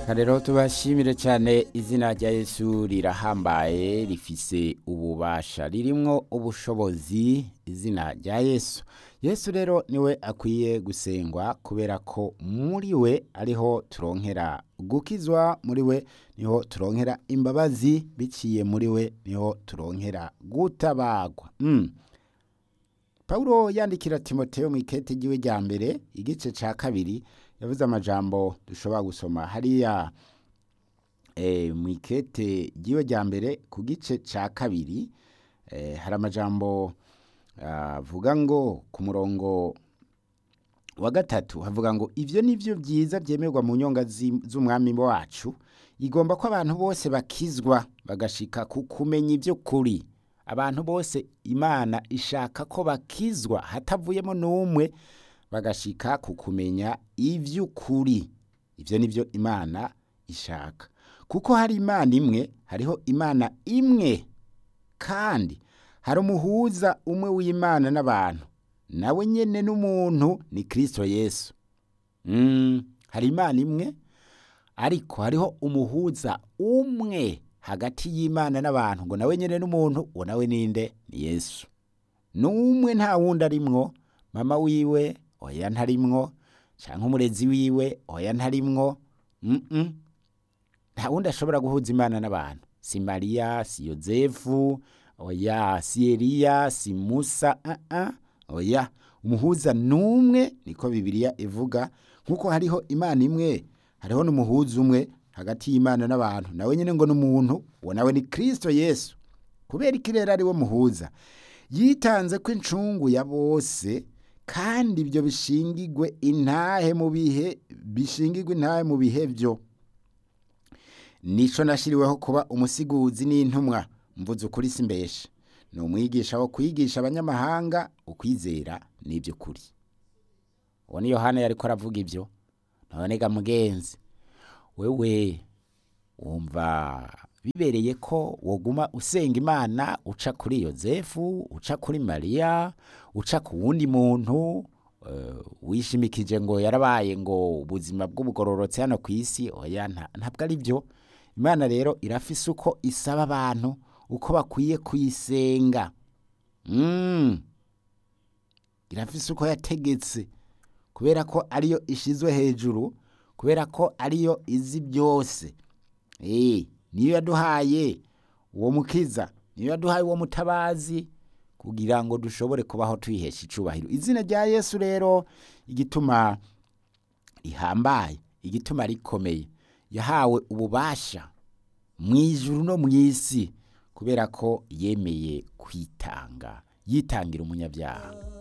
rero tubashimire cyane izina rya yesu rirahambaye rifise ububasha ririmwo ubushobozi izina rya yesu yesu rero niwe akwiye gusengwa kubera ko muri we ariho turonkera gukizwa muri we niho turonkera imbabazi biciye muri we niho turonkera gutabagwa mm. Paulo yandikira Timoteyo mu ikete ryiwe rya mbere igice ca kabiri yavuze amajambo dushobora gusoma hariya e, mu ikete ryiwe rya mbere ku gice ca kabiri e, hari amajambo avuga ngo ku murongo wa gatatu havuga ngo ivyo nivyo vyiza vyemerwa mu nyonga z'umwami wacu igomba ko abantu bose bakizwa bagashika ku kumenya ivyo kuri abantu bose imana ishaka ko bakizwa hatavuyemo n'umwe bagashika ku kumenya ivy'ukuri ivyo nivyo imana ishaka kuko hari imana imwe hariho imana imwe kandi hari umuhuza umwe w'imana n'abantu nawe nyene n'umuntu ni kristo yesu mm, hari imana imwe ariko hariho umuhuza umwe hagati y'imana n'abantu ngo nawe nyene n'umuntu uwo nawe ninde ni yesu n'umwe nta wundi arimwo mama wiwe oya ntarimwo canke umurezi wiwe oya ntarimwo mm -mm. nta wundi ashobora guhuza imana n'abantu si mariya si yozefu oya si eliya si musa uh -uh. oya umuhuza n'umwe niko bibiliya ivuga nk'uko hariho imana imwe hariho n'umuhuza umwe hagati y'imana n'abantu nawe nyine ngo n'umuntu uwo nawe ni kristo yesu kubera iki rero ari we muhuza yitanze ko incungu ya bose kandi ibyo bishingirwe intahe mu bihe bishingirwe intahe mu bihe byo nico nashiriweho kuba umusiguzi n'intumwa mvuze ukuri simbeshe ni umwigisha wo kwigisha abanyamahanga ukwizera n'iby'ukuri uwo ni yohana yariko aravuga ibyo none ga mugenzi wewe wumva bibereye ko woguma usenga imana uca kuri yozefu uca kuri mariya uca ku wundi muntu wishimikije ngo yarabaye ngo ubuzima bw'ubugororotse hano ku isi oya ntabwo ari byo imana rero irafise uko isaba abantu uko bakwiye kuyisenga irafise uko yategetse kubera ko ariyo ishizwe hejuru kubera ko ariyo izi byose niyo yaduhaye uwo mukiza niyo yaduhaye uwo mutabazi kugira ngo dushobore kubaho tuyihesha icubahiro izina rya yesu rero igituma rihambaye igituma rikomeye yahawe ububasha mu ijuru no mu isi kubera ko yemeye kwitanga yitangira umunyabyaha